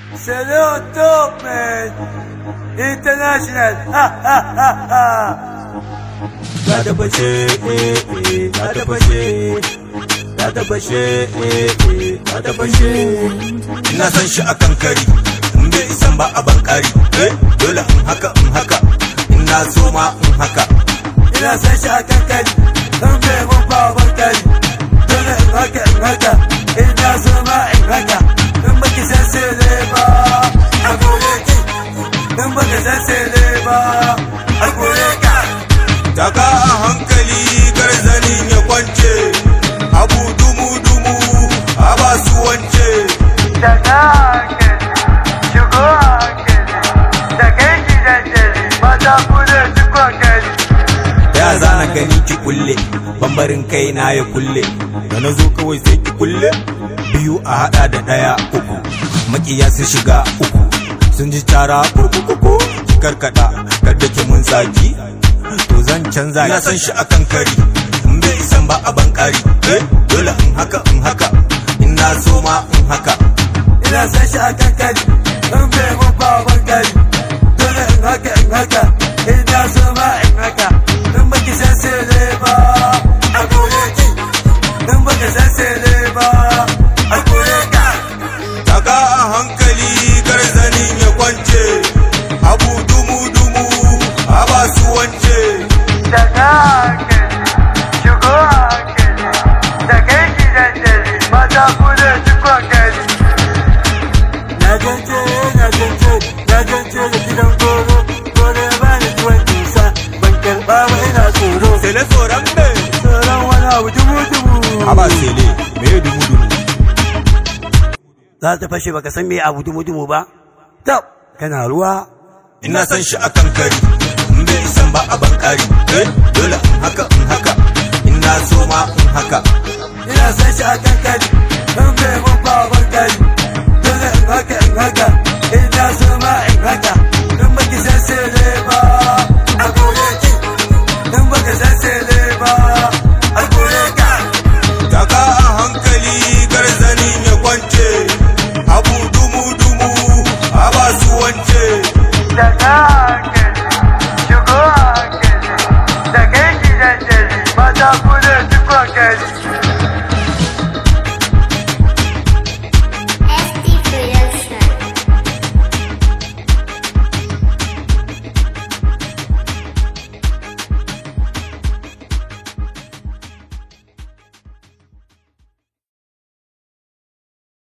C'est le top, man. International. Ha, ha, ha, ha. ta tabbace eh ta tabbace ta tabbace eh ta tabbace ina san shi akan kari in bai isan ba a bankari eh dole in haka in haka ina so ma in haka Ina san shi a kan kari. In bai mun ba ban kari. Dole in haka in haka. Ina so ma in haka. In baki san sele ba. A gore ki. In baki san sele ba. A gore ka. taka a hankali garzanin ya kwance abu dumu dumu a ba su wance Daga hankali. Shigo hankali. Da kai ki daddare. Mata kule duk hankali. ya zana gani ki kulle bambarin kai na ya kulle da na zo kawai sai ki kulle biyu a hada da daya uku makiya sun shiga uku sun ji tara kurkuku ki karkada kada ki mun saki to zan canza ina san shi akan kari in bai isan ba a bankari eh dole in haka in haka ina so ma in haka ina san shi a kan kari in bai mun ba ban kari dole in haka in haka ina so ma in haka in baki san sele ba a kore ki in baki san sele ba a kore ka taka a hankali garzanin ya kwance abu dumu dumu a ba su wance daga hankali shigo hankali da kai ki daddare mata kule duk hankali na gance na gance na gance da gidan goro goro ya bani tuwon nisa ban karɓa ba ina tsoro Sele tsoron me? tsoron wani abu dubu dubu Aba sele, me dumu dumu? za ta fashe baka san me abu dumu dumu ba tab kana ruwa Ina san shi akan kari, in bai isan ba a bankari. Eh, dole in haka in haka, ina so ma in haka. ina san shi a kan kari in bai mun ba ban kari